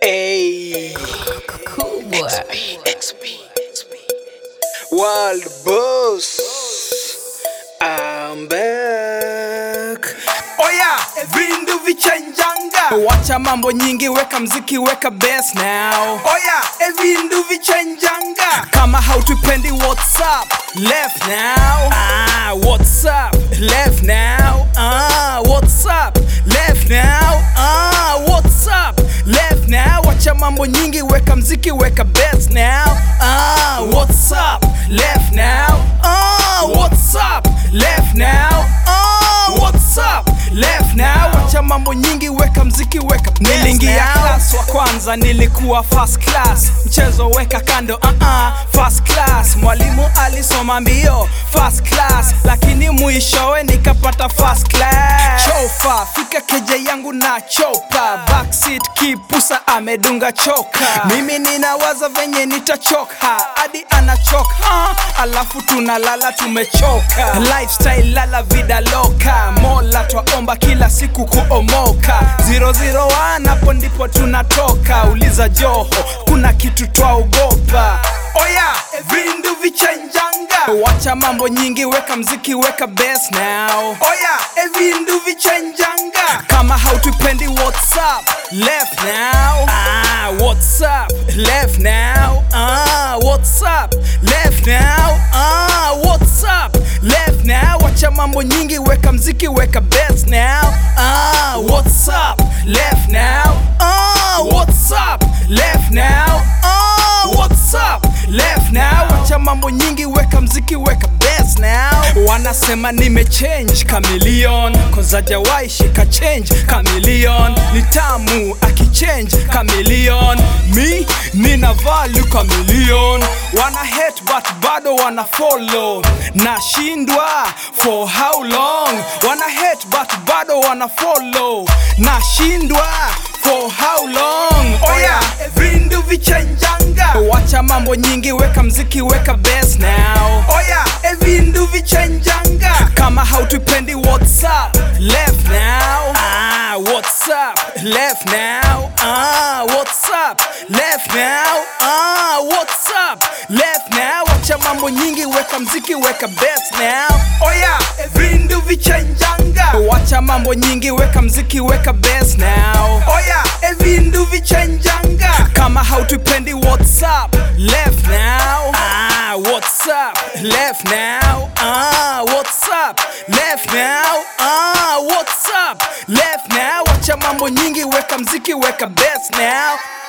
Hey, Cool boy. world boss, I'm back. Oya, vindu vichenjanga. Wacha mambo nyingi, weka mziki, weka bass now. Oya, vindu vichenjanga. Kama hautupendi what's up, left now. Ah, what's up, left now. Ah, what's up, left now. Ah, what's up, left now. Wacha mambo nyingi, weka mziki, weka bass now. Ah, what's up, left now. Ah, what's up, left now. Ah, what's up, left now. Wacha mambo nyingi, weka mziki, weka bass Nilingia now. class wa kwanza, nilikuwa first class. Mchezo weka kando, uh -uh, first class. Mwalimu alisoma mbio first class, lakini mwishowe nikapata first class. Chofa fika keje yangu na chopa, backseat kipusa amedunga choka. Mimi ninawaza venye nitachoka hadi anachoka, alafu tunalala tumechoka. Lifestyle lala vida loka, mola twaomba kila siku kuomoka. 001 hapo ndipo tunatoka, uliza Joho, kuna kitu twaogopa. Oya, vindu vichenjanga. Wacha mambo nyingi, weka mziki, weka bass now. Oya, vindu vichenjanga. Kama hautupendi what's up, left now. Ah, what's up, left now. Ah, what's up, left now. Ah, what's up, left now. Wacha mambo nyingi, weka mziki, weka bass now. Ah, what's up, left now. Ah, what's up, left now. Ah, what's up, left now. Wacha mambo nyingi, weka mziki, weka bass now. Wanasema nimechange chameleon, cause hajawahi shika change chameleon. Ni tamu akichange chameleon, mi nina value chameleon. Wana hate but bado wana follow, nashindwa for how long? Wana hate but bado wana follow, nashindwa for how long? Oya, vindu vichenjanga. Wacha mambo nyingi, weka mziki, weka bass now. Oya, vindu vichenjanga. Kama hautupendi what's up, left now. Ah, what's up, left now. Ah, what's up, left now. Ah, what's up, left now. Wacha mambo nyingi, weka mziki, weka bass now. Oya, vindu vichenjanga. Wacha mambo nyingi, weka mziki, weka bass now. Oya, vindu vichenjanga. Kama hautupendi what's up, left now. Ah, what's up, left now. Ah, what's up, left now. Ah, what's up, left now. Wacha mambo nyingi, weka mziki, weka bass now.